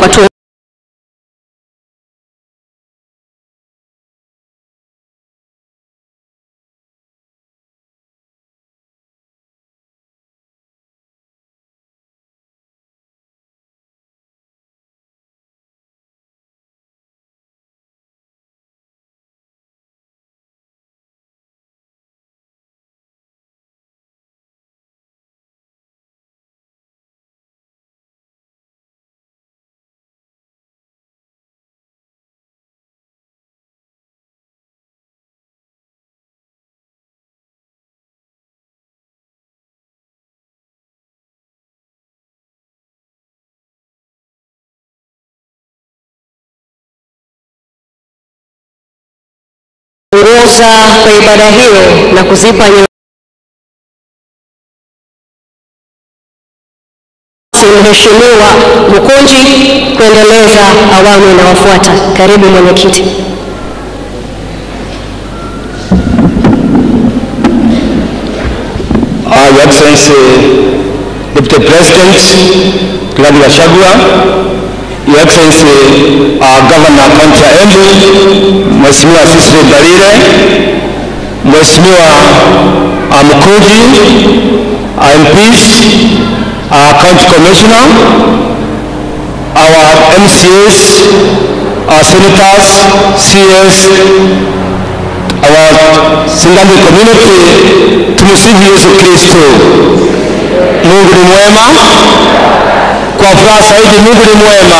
watu ongoza kwa ibada hiyo na kuzipa nye- Mheshimiwa Mkunji kuendeleza awamu inayofuata. Karibu mwenyekiti. Uh, Your Excellency, Deputy President, Rigathi Gachagua, Your Excellency, uh, Governor County ya Embu, Mheshimiwa Cecily Mbarire, Mheshimiwa uh, Mkuji, uh, MPs, uh, County Commissioner, our MCAs, our senators, CS, our Singani community, tumsifu Yesu Kristo. Mungu ni mwema, kwa furaha zaidi, Mungu ni mwema.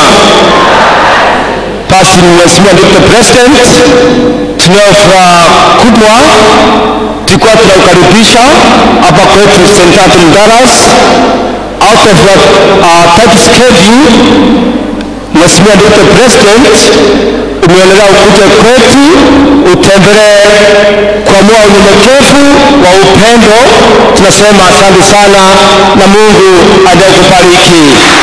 Basi Mheshimiwa Deputy President, tunayo furaha kubwa tulikuwa tunaukaribisha hapa kwetu St. Anthony Dallas out of the uh, tight schedule Mheshimiwa Deputy President, umeonelea ukuje kwetu utembelee kwa moyo unyenyekevu wa upendo. Tunasema asante sana na Mungu aendelee kubariki.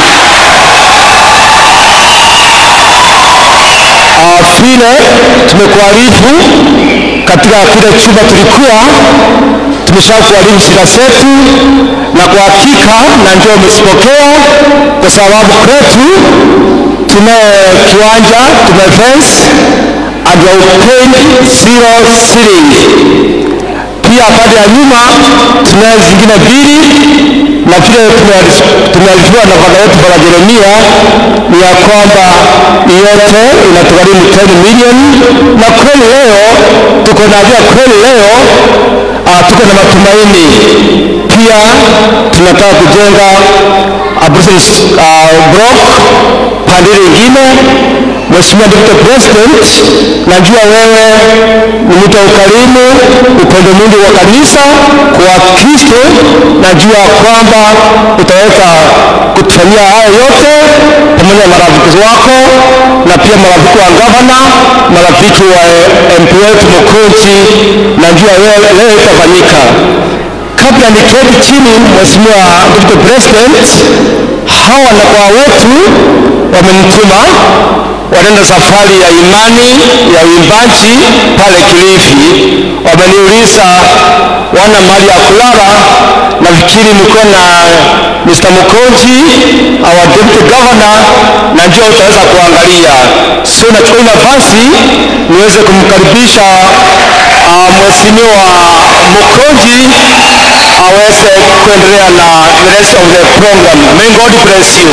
Ah, vile tumekuarifu katika kile chumba tulikuwa tumeshakuarifu sira zetu, na kwa hakika na ndio umezipokea, kwa sababu kwetu tunaye kiwanja tume fence and we will pay zero shillings. Pia pande ya nyuma tunayo zingine mbili, na vile tumearifiwa na baba yetu baba Jeremia ni ya kwamba yote inatugharimu 10 million, na kweli leo tuko na ajira, kweli leo uh, tuko na matumaini. Pia tunataka kujenga a business uh, block pande lingine. Mheshimiwa Deputy President, najua wewe ni mtu wa ukarimu, upendo mwingi wa kanisa kwa Kristo. Najua kwamba utaweza kutufanyia haya yote pamoja na marafiki wako na pia marafiki wa gavana, marafiki wa MP wetu Mkunji. Najua leo leo itafanyika. Kabla niketi chini, Mheshimiwa Deputy President, hawa na kwa wetu wamenituma wanaenda safari ya imani ya uimbaji pale Kilifi. Wameniuliza wana mahali ya kulala, nafikiri mko na Mr. Mukonji our deputy governor, na njoo utaweza kuangalia. So nachukua nafasi niweze kumkaribisha uh, Mheshimiwa Mukonji aweze kuendelea na the rest of the program. May God bless you.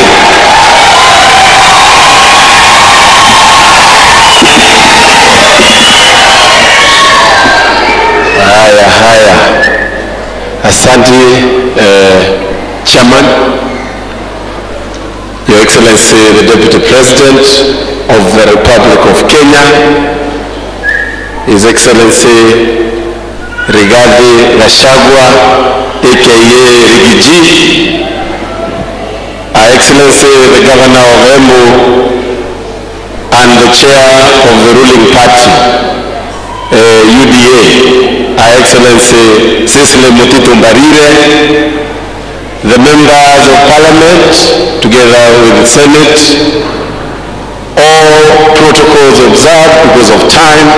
Haya, haya, asante uh, Chairman, Your Excellency the Deputy President of the Republic of Kenya, His Excellency Rigathi Gachagua aka Rigiji, Her Excellency the Governor of Embu and the Chair of the ruling party uh, UDA, Her Excellency Cecily Mutito Mbarire, the members of parliament together with the Senate, all protocols observed because of time.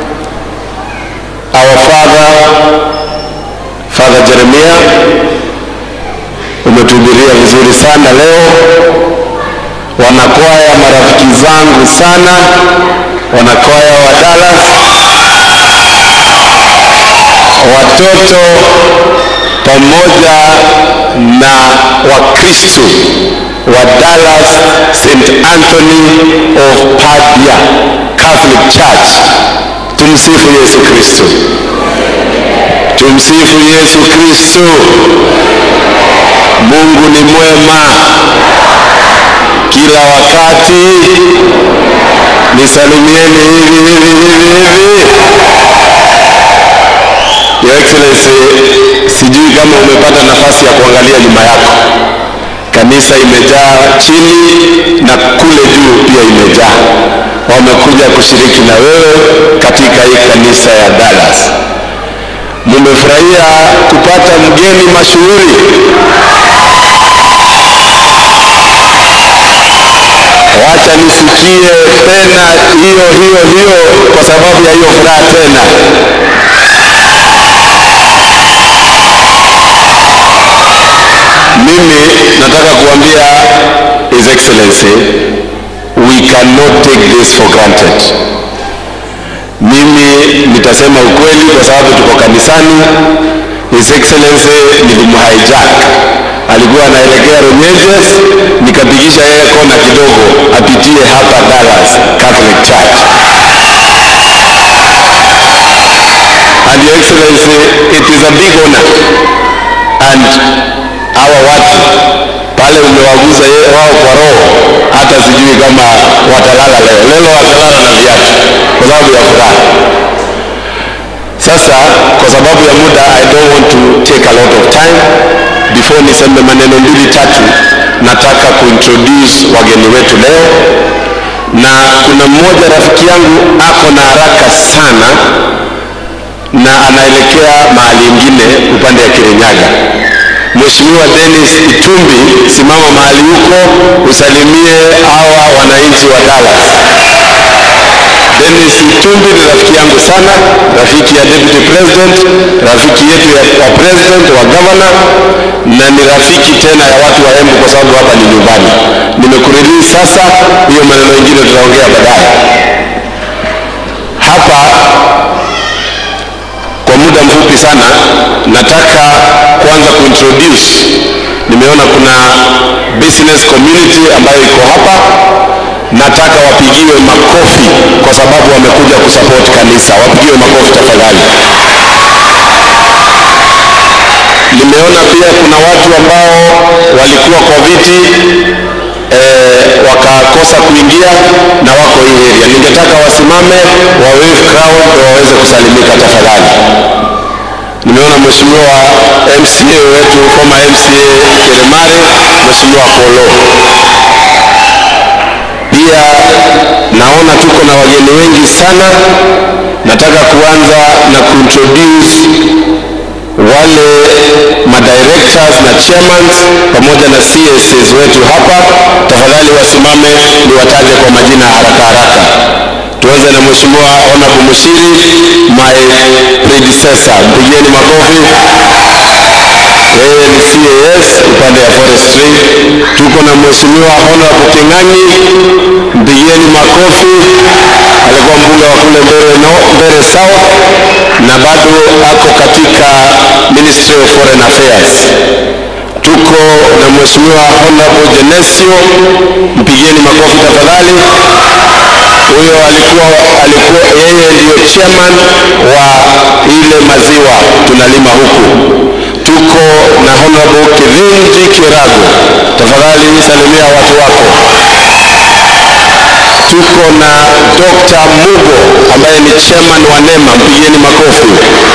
Our father, Father Jeremiah, umetuhubiria vizuri sana leo. wanakwaya marafiki zangu sana, wanakwaya wa Dallas, watoto pamoja na Wakristo wa Dallas St. Anthony of Padua Catholic Church. Tumsifu Yesu Kristo. Tumsifu Yesu Kristo. Mungu ni mwema kila wakati. Nisalimieni hivi hivi hivi hivi. Your Excellency, sijui kama umepata nafasi ya kuangalia nyuma yako. Kanisa imejaa chini na kule juu pia imejaa. Wamekuja kushiriki na wewe katika hii kanisa ya Dallas. Mumefurahia kupata mgeni mashuhuri. Wacha nisikie tena hiyo hiyo hiyo kwa sababu ya hiyo furaha tena. Mimi nataka kuambia His Excellency, we cannot take this for granted. Mimi nitasema ukweli kwa sababu tuko kanisani. His Excellency nilimhijack, alikuwa anaelekea Runyenjes, nikapigisha yeye kona kidogo apitie hapa Dallas Catholic Church. And Your Excellency, it is a big honor and hawa watu pale umewaguza ye- wao kwa roho, hata sijui kama watalala leo. Leo watalala na viatu kwa sababu ya furaha. Sasa kwa sababu ya muda, I don't want to take a lot of time. Before niseme maneno mbili tatu, nataka kuintroduce wageni wetu leo, na kuna mmoja rafiki yangu ako na haraka sana na anaelekea mahali ingine upande ya Kirinyaga. Mheshimiwa Dennis Itumbi, simama mahali huko usalimie hawa wananchi wa Dallas. Dennis Itumbi ni rafiki yangu sana, rafiki ya deputy president, rafiki yetu ya, wa president wa governor, na ni rafiki tena ya watu wa Embu kwa sababu hapa ni nyumbani. Nimekurelease sasa, hiyo maneno mengine tutaongea baadaye. Hapa kwa muda mfupi sana nataka kwanza kuintroduce nimeona kuna business community ambayo iko hapa nataka wapigiwe makofi kwa sababu wamekuja kusupport kanisa wapigiwe makofi tafadhali nimeona pia kuna watu ambao walikuwa kwa viti eh, wakakosa kuingia na wako hii area. Ningetaka wasimame wa wave crowd ndio waweze kusalimika tafadhali. Nimeona mheshimiwa MCA wetu former MCA Keremare, mheshimiwa Kolo. Pia naona tuko na wageni wengi sana. Nataka kuanza na kuintroduce wale madirectors na chairmans pamoja na CSs wetu hapa, tafadhali wasimame niwataje kwa majina haraka haraka. Tuanze na mheshimiwa Honorable Mushiri, my predecessor, mpigieni makofi. Yeye ni CAS upande ya forestry. Tuko na mheshimiwa Honorable King'ang'i, mpigieni makofi. Alikuwa mbunge wa kule Mbeere no, Mbeere South na bado ako katika Ministry of Foreign Affairs. Tuko na mheshimiwa Honorable Genesio, mpigieni makofi tafadhali. Huyo alikuwa alikuwa yeye ndiyo chairman wa ile maziwa tunalima huku. Tuko na Honorable Kithinji Kirago, tafadhali salimia watu wako. Tuko na Dr. Mugo ambaye ni chairman wa NEMA, mpigieni makofi.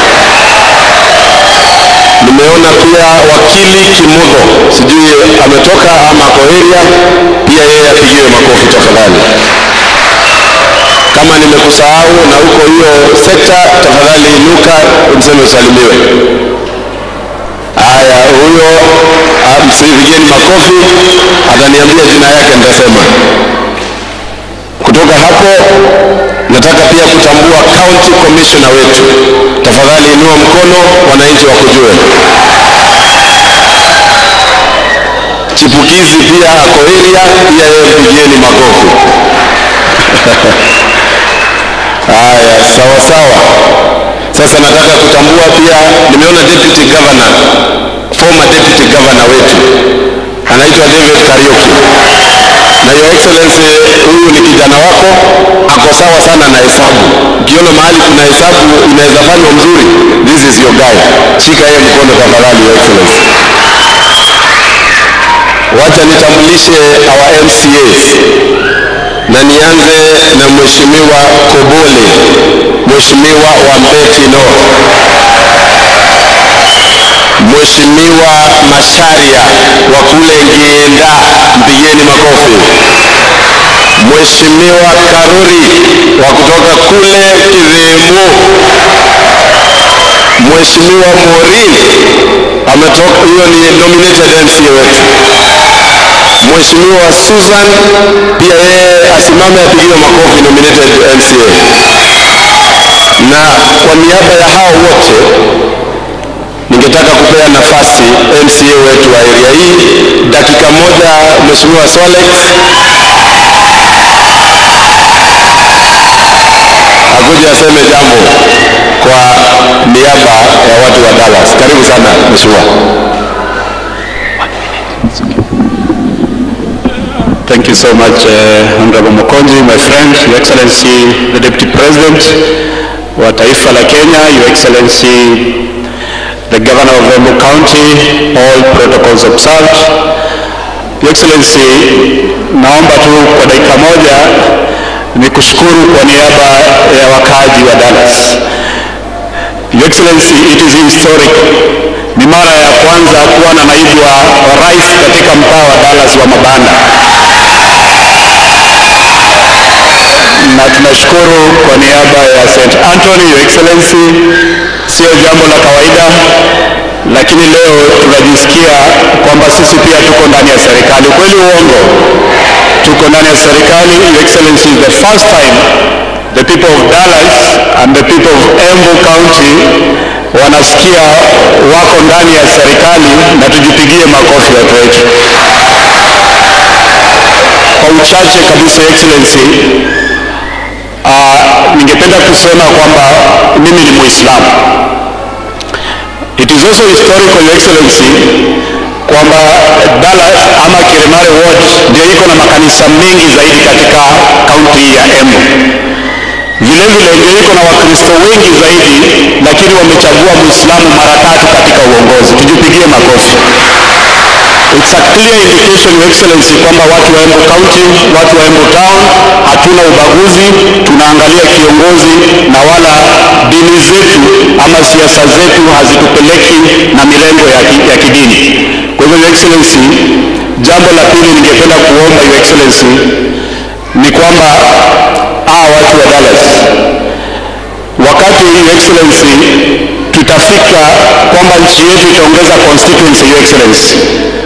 Nimeona pia wakili Kimudho, sijui ametoka ama ako area, pia yeye apigiwe makofi tafadhali. Kama nimekusahau na uko hiyo sekta, tafadhali inuka umseme usalimiwe. Haya, huyo ah, msipigeni makofi, ataniambia jina yake nitasema. Kutoka hapo nataka pia kutambua county commissioner wetu. Tafadhali inua mkono, wananchi wakujue. Chipukizi chipukizi pia ako area, pia yeye mpigieni makofi. Haya, sawa sawa. Sasa nataka kutambua pia, nimeona deputy governor, former deputy governor wetu anaitwa David Kariuki, na your excellency, huyu ni kijana wako, ako sawa sana na hesabu. Ukiona mahali kuna hesabu inaweza fanywa mzuri, this is your guy. Shika yeye mkono tafadhali, your excellency. Wacha nitambulishe our MCAs na nianze na mheshimiwa Kobole, mheshimiwa wa Mbeti North, mheshimiwa Masharia wa kule Ngienda, mpigeni makofi. Mheshimiwa Karuri wa kutoka kule Kidhemu, Mheshimiwa Morin ametoka, hiyo ni nominated MCA wetu. Mheshimiwa Susan pia yeye asimame apigiwe makofi, nominated MCA. Na kwa niaba ya hao wote ningetaka kupea nafasi MCA wetu wa area hii dakika moja, Mheshimiwa Solex akuje aseme jambo kwa niaba ya watu wa Dallas. Karibu sana Mheshimiwa. Thank you so much, uh, Honorable Mokonji, my friend, Your Excellency, the Deputy President wa taifa la Kenya, Your Excellency, the Governor of Embu County, all protocols observed. Your Excellency, naomba tu kwa dakika moja ni kushukuru kwa niaba ya wakaaji wa Dallas. Your Excellency, it is historic. Ni mara ya kwanza kuwa na naibu wa, wa rais katika mtaa wa Dallas wa mabanda na tunashukuru kwa niaba ya St. Anthony, Your Excellency, sio jambo la kawaida, lakini leo tunajisikia kwamba sisi pia tuko ndani ya serikali. Kweli uongo? Tuko ndani ya serikali. Your Excellency, is the first time the people of Dallas and the people of Embu County wanasikia wako ndani ya serikali, na tujipigie makofi watu wetu. Kwa uchache kabisa, Your Excellency, uh, ningependa kusema kwamba mimi ni Muislamu. It is also historical, Your Excellency, kwamba Dallas ama Kirimari Ward ndio iko na makanisa mengi zaidi katika kaunti hii ya Embu. Vile vile ndio iko na Wakristo wengi zaidi, lakini wamechagua Muislamu mara tatu katika uongozi. Tujipigie makofi. It's a clear indication, Your Excellency, kwamba watu wa Embu County, watu wa Embu Town hatuna ubaguzi, tunaangalia kiongozi na wala dini zetu ama siasa zetu hazitupeleki na milengo ya, ki, ya kidini. Kwa hivyo, Your Excellency, jambo la pili ningependa kuomba Your Excellency ni kwamba hawa watu wa Dallas wakati Your Excellency tutafika kwamba nchi yetu itaongeza constituency, Your Excellency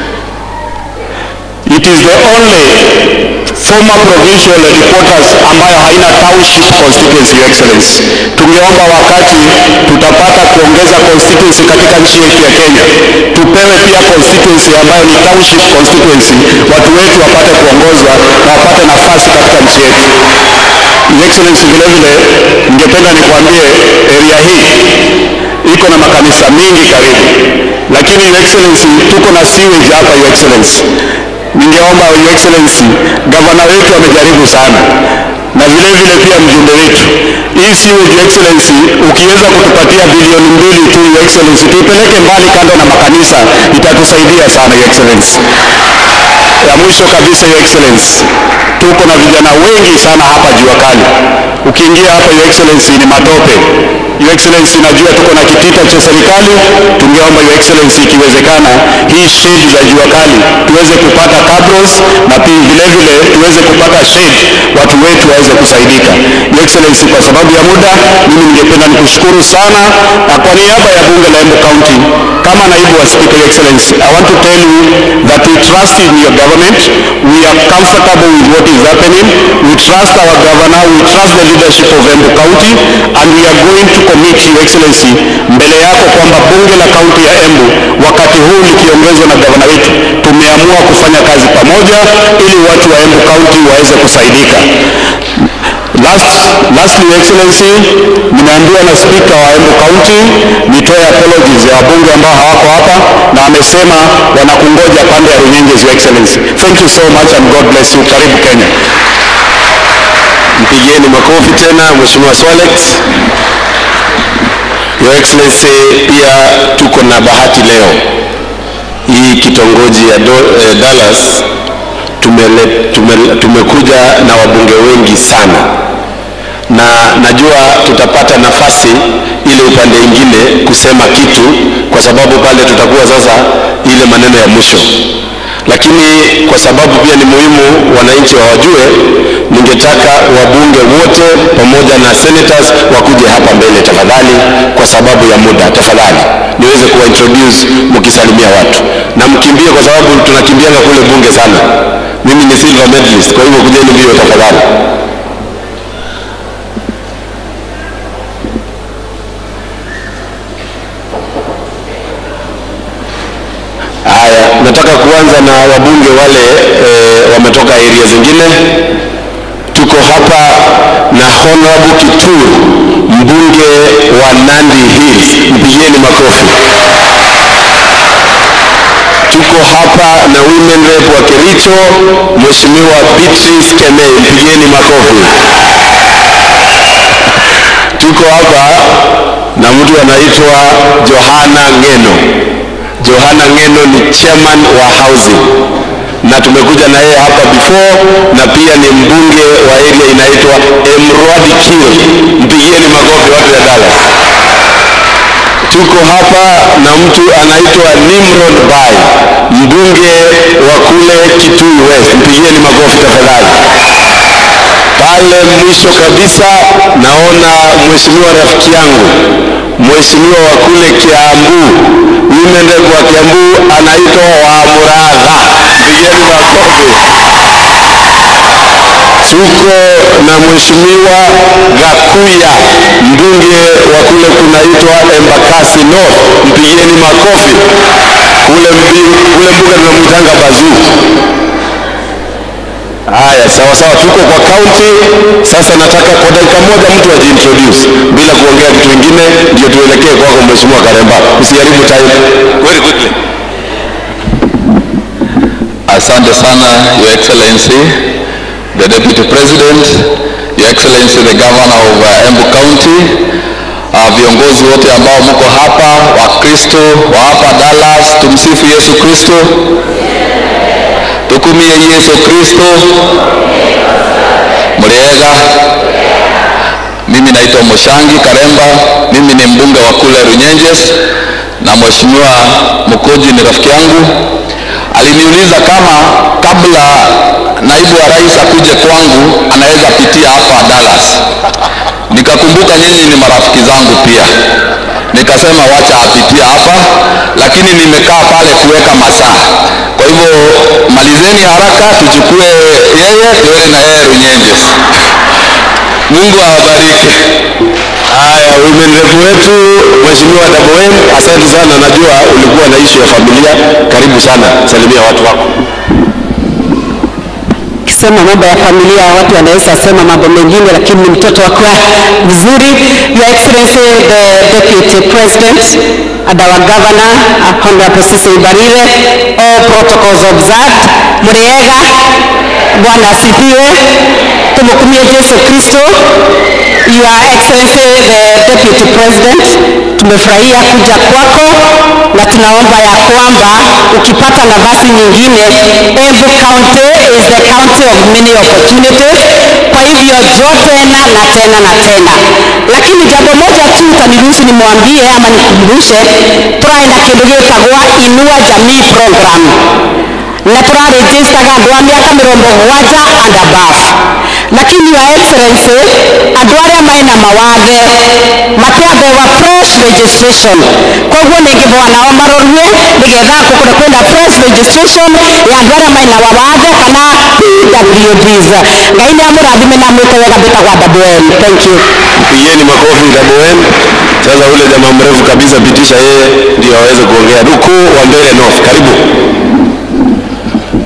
It is the only former provincial headquarters ambayo haina township constituency, Your Excellency. Tungeomba wakati tutapata kuongeza constituency katika nchi yetu ya Kenya, tupewe pia constituency ambayo ni township constituency, watu wetu wapate kuongozwa na wapate nafasi katika nchi yetu. Your Excellency, vile vile ningependa nikwambie area hii iko na makanisa mengi karibu, lakini Your Excellency, tuko na sewage hapa Your Excellency ningeomba Your Excellency, gavana wetu amejaribu sana na vile vile pia mjumbe wetu. Hii sewage Your Excellency, ukiweza kutupatia bilioni mbili tu Your Excellency, tuipeleke mbali kando na makanisa, itatusaidia sana Your Excellency. Ya mwisho kabisa Your Excellency, tuko na vijana wengi sana hapa jua kali. Ukiingia hapa Your Excellency ni matope. Your Excellency, najua tuko na kitita cha serikali, tungeomba Your Excellency, ikiwezekana hii shade za jua kali tuweze kupata cabros na pia vile vile tuweze kupata shade, watu wetu waweze kusaidika. Your Excellency, kwa sababu ya muda, mimi ningependa nikushukuru sana, na kwa niaba ya bunge la Embu County kama naibu wa Speaker, Your Excellency, I want to tell you that we trust in your government. We are comfortable with what is happening. We trust our governor. We trust the leadership of Embu County and we are going to commit, Your Excellency, mbele yako kwamba bunge la kaunti ya Embu wakati huu likiongozwa na gavana wetu tumeamua tumeamua kufanya kazi pamoja ili watu wa Embu County waweze kusaidika. Last, lastly, Your Excellency, nimeambiwa na spika wa Embu County nitoe apologies ya wabunge ambao hawako hapa na amesema wanakungoja pande ya Runyenjes, Your Excellency. Thank you so much and God bless you. Karibu Kenya. Mpigieni makofi tena Mheshimiwa Swalex. Your Excellency, pia tuko na bahati leo hii kitongoji ya Do, eh, Dallas tumele, tume, tumekuja na wabunge wengi sana, na najua tutapata nafasi ile upande ingine kusema kitu, kwa sababu pale tutakuwa sasa ile maneno ya mwisho lakini kwa sababu pia ni muhimu wananchi wawajue, ningetaka wabunge wote pamoja na senators wakuje hapa mbele tafadhali, kwa sababu ya muda, tafadhali niweze kuwa introduce mkisalimia watu na mkimbie, kwa sababu tunakimbianga kule bunge sana. Mimi ni silver medalist, kwa hivyo kujeni mbio tafadhali. Haya, nataka kuanza na wabunge wale e, wametoka area zingine. Tuko hapa na Honorable Kituru, mbunge wa Nandi Hills, mpigieni makofi. Tuko hapa na women rep wa Kericho, Mheshimiwa Beatrice Kemei, mpigieni makofi. Tuko hapa na mtu anaitwa Johana Ngeno. Johana Ngeno ni chairman wa housing na tumekuja na yeye hapa before, na pia ni mbunge wa area inaitwa Emrwadi Kir. Mpigieni makofi watu ya Dallas. Tuko hapa na mtu anaitwa Nimrod Bai, mbunge wa kule Kitui West. Mpigieni makofi tafadhali. Pale mwisho kabisa naona mheshimiwa rafiki yangu mheshimiwa wa kule Kiambu, women rep wa Kiambu anaitwa Wamuradha. Pigeni makofi. Tuko na mheshimiwa Gakuya, mbunge wa kule kunaitwa Embakasi North. Mpigieni makofi. Kule mbi, kule mbuga tunamwitanga Bazuu. Haya, sawa sawa, tuko kwa kaunti sasa. Nataka kwa dakika moja mtu ajiintroduce bila kuongea kitu kingine, ndio tuelekee kwako Mheshimiwa Karemba. Usiharibu time. Very quickly. Asante sana, Your Excellency, the Deputy President, Your Excellency, the Governor of uh, Embu County, uh, viongozi wote ambao mko hapa, Wakristo wa hapa Dallas, tumsifu Yesu Kristo. Tukumie Yesu Kristo. Mliega. Mimi naitwa Moshangi Karemba, mimi ni mbunge wa kule Runyenjes na Mheshimiwa Mukoji ni rafiki yangu. Aliniuliza kama kabla naibu wa rais akuje kwangu anaweza pitia hapa Dallas. Nikakumbuka nyinyi ni marafiki zangu pia, nikasema wacha apitie hapa, lakini nimekaa pale kuweka masaa. Kwa hivyo malizeni haraka, tuchukue yeye tuende na yeye Runyenjes. Mungu awabariki. Haya, women rep wetu Mheshimiwa Daboen, asante sana. Najua ulikuwa na issue ya familia. Karibu sana, salimia watu wako. Kisema mambo ya familia, watu wanaweza sema mambo mengine, lakini ni mtoto wa kwa vizuri. Your Excellency the Deputy President and our Governor uh, Honorable Sisi Ibarire, all protocols observed. Muriega, Bwana asifiwe. Tumkumie Yesu Kristo. Your Excellency the Deputy President, tumefurahia kuja kwako na tunaomba ya kwamba ukipata nafasi nyingine, Embu County is the county of many opportunities. Kwa hivyo jo tena na tena na tena, lakini jambo moja tu utaniruhusu nimwambie ama nikumbushe, tũraenda kĩndũ gĩtagwa Inua Jamii Program na tũraregistaga andũ a mĩaka mĩrongo mũgwanja and above lakini your excellency andũ arĩa mena mawathe matiambewa fresh registration koguo nĩngĩboa nao marorue nĩgetha kũkũre kwĩna fresh registration ya andũ arĩa mena mawathe kana PWDs ngai nĩ amũrathime na mwĩke wega mbĩtagwa WM thank you Pigeni makofi Daboen. Sasa ule jamaa mrefu kabisa, pitisha yeye ndio aweze kuongea. Duku wa mbele North, karibu.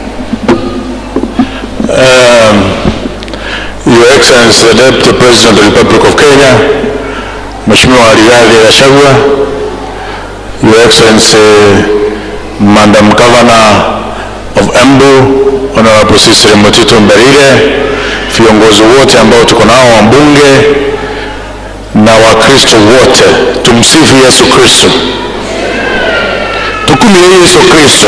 Excellency the Deputy President of the Republic of Kenya, Mheshimiwa Rigathi Gachagua, Your Excellency Madam Governor of Embu, Honorable Cecily Mutito Mbarire, viongozi wote ambao tuko nao wabunge na Wakristo wote, tumsifu Yesu Kristo. Tukumie Yesu Kristo.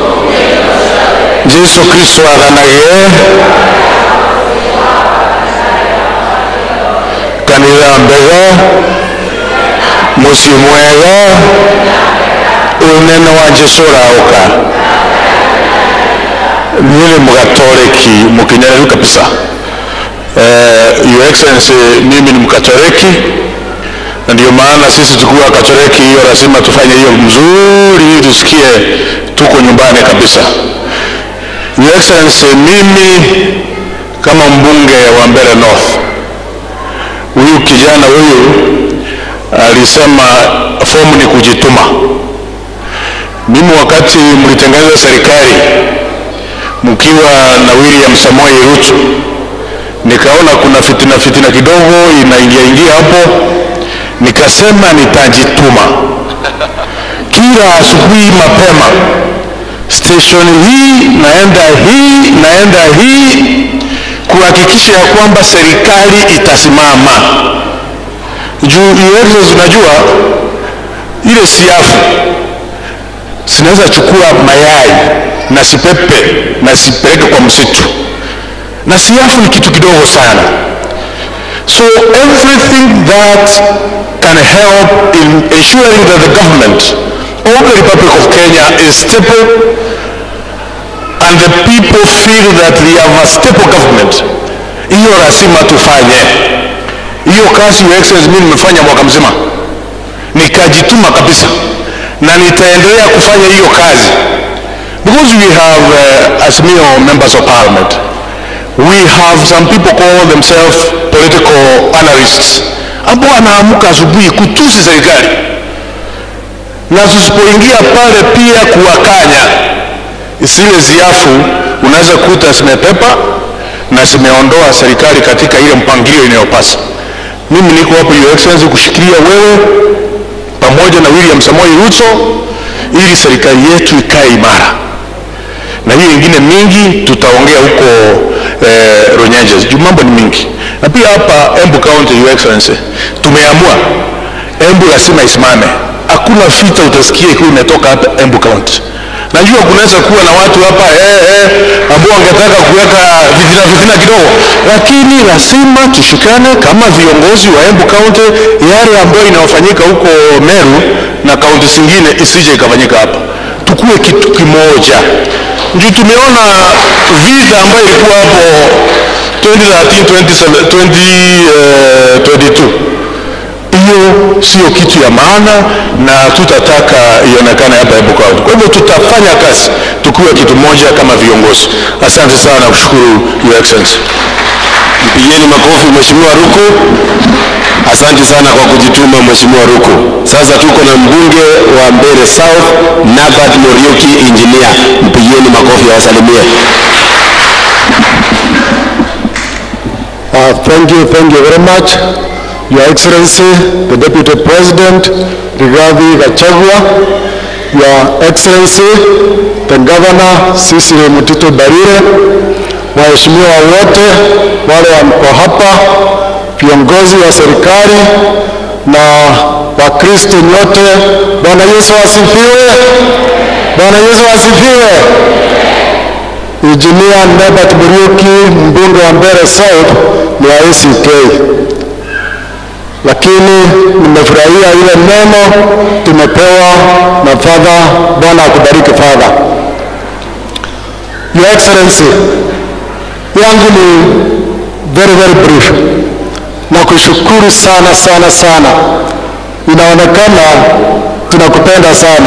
Jesu Kristo athanagie kanitha mbega muciĩ mwega unene wa Jesu ũraũka niĩ nĩ mgatoreki mũkinyanĩru kabisa eh, Your Excellency mimi ni mkatoliki na ndio maana sisi tukiwa katoliki hiyo lazima tufanye hiyo mzuri ili tusikie tuko nyumbani kabisa Your Excellency mimi kama mbunge wa Mbeere North huyu kijana huyu alisema fomu ni kujituma. Mimi wakati mlitengeneza serikali mkiwa na William Samoei Ruto, nikaona kuna fitina fitina kidogo inaingia ingia hapo, nikasema nitajituma kila asubuhi mapema, station hii naenda hii naenda hii kuhakikisha ya kwamba serikali itasimama juu iwezo unajua ile siafu zinaweza chukua mayai na sipepe na sipeleke kwa msitu na siafu ni kitu kidogo sana so everything that can help in ensuring that the government of the republic of kenya is stable and the people feel that they have a stable government hiyo lazima tufanye hiyo kazi your excellency mimi nimefanya mwaka mzima nikajituma kabisa na nitaendelea kufanya hiyo kazi because we have uh, Azimio members of parliament we have some people call themselves political analysts ambao wanaamka asubuhi kutusi serikali na tusipoingia pale pia kuwakanya zile ziafu unaweza kuta zimepepa na zimeondoa serikali katika ile mpangilio inayopasa mimi niko hapo your excellency kushikilia wewe pamoja na William Samoei Ruto ili serikali yetu ikae imara na hiyo ingine mingi tutaongea huko eh, Runyenjes juu mambo ni mingi na pia hapa Embu County your excellency tumeamua Embu lazima isimame hakuna vita utasikia ikiwa imetoka hapa Embu County najua kunaweza kuwa na watu hapa eh, eh, ambao wangetaka kuweka vitina vitina kidogo, lakini lazima tushikane kama viongozi wa Embu County, yale ambayo inayofanyika huko Meru na kaunti zingine isije ikafanyika hapa, tukuwe kitu kimoja. Ndio tumeona vita ambayo ilikuwa hapo 2013 2022 hiyo sio kitu ya maana na tutataka ionekane hapa Embu County. Kwa hivyo tutafanya kazi tukiwa kitu moja kama viongozi. Asante sana, kushukuru Your Excellency. Mpigeni makofi Mheshimiwa Ruku. Asante sana kwa kujituma Mheshimiwa Ruku. Sasa tuko na mbunge wa Mbeere South Nabat Muriuki engineer. Mpigeni makofi awasalimie. Uh, thank you, thank you very much. Your Excellency, the Deputy President, Rigathi Gachagua, Your Excellency, the Governor, Cecily Mutito Barire, waheshimiwa wote wale wako hapa, viongozi wa serikali na Wakristo nyote, Bwana Yesu asifiwe! Bwana Yesu asifiwe! Engineer Norbert Muriuki, mbunge wa Mbeere South ni wa ACK lakini nimefurahia ile neno tumepewa na Father. Bwana akubariki Father. Your Excellency, yangu ni very very brief na kushukuru sana sana sana, inaonekana tunakupenda sana.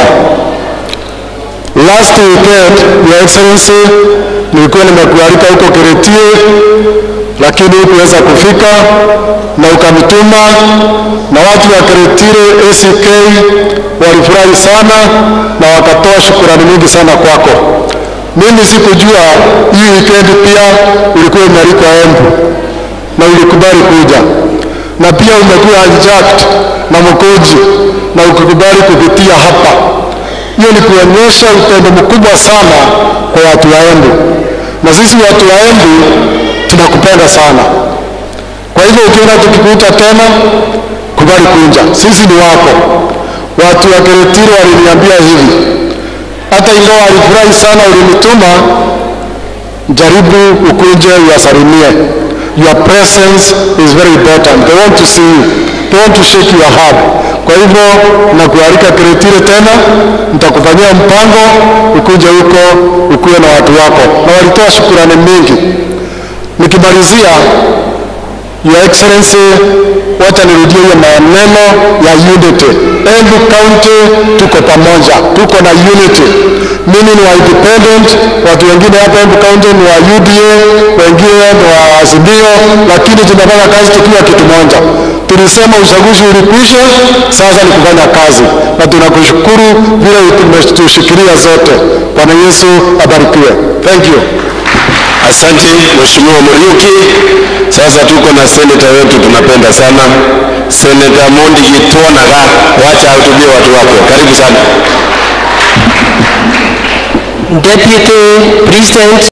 Last weekend, Your Excellency, nilikuwa nimekualika huko Keretie lakini hukuweza kufika na ukanituma, na watu wa Keretire ACK walifurahi sana na wakatoa shukurani nyingi sana kwako. Mimi sikujua hii weekend pia ulikuwa umealikwa Embu, na ulikubali kuja, na pia umekuwa hijacked na Mkoji na ukikubali kupitia hapa. Hiyo ni kuonyesha upendo mkubwa sana kwa watu wa Embu, na sisi watu wa Embu tunakupenda sana. Kwa hivyo ukiona tukikuita tena, kubali kuja, sisi ni wako. Watu wa Keretiro waliniambia hivi, hata ingawa walifurahi sana ulinituma, jaribu ukuje uwasalimie. Your presence is very important. They want to see you. They want to shake your hand. Kwa hivyo nakualika Keretiro tena, nitakufanyia mpango ukuje huko ukuwe na watu wako, na walitoa shukurani mingi. Nikimalizia, Your Excellency, wacha nirudie hiyo maneno ya unity. Embu County tuko pamoja, tuko na unity. Mimi ni wa independent, watu wengine hapa Embu County ni wa UDA, wengine ni wa Azimio, lakini tunafanya kazi tukiwa kitu moja. Tulisema uchaguzi ulikwisha, sasa ni kufanya kazi, na tunakushukuru vile umetushikilia zote. Bwana Yesu abarikiwe. Thank you. Asante Mheshimiwa Muriuki. Sasa tuko na seneta wetu tunapenda sana, Seneta Mondi Gitwanaga, wacha ahutubie watu wake. Karibu sana. Deputy President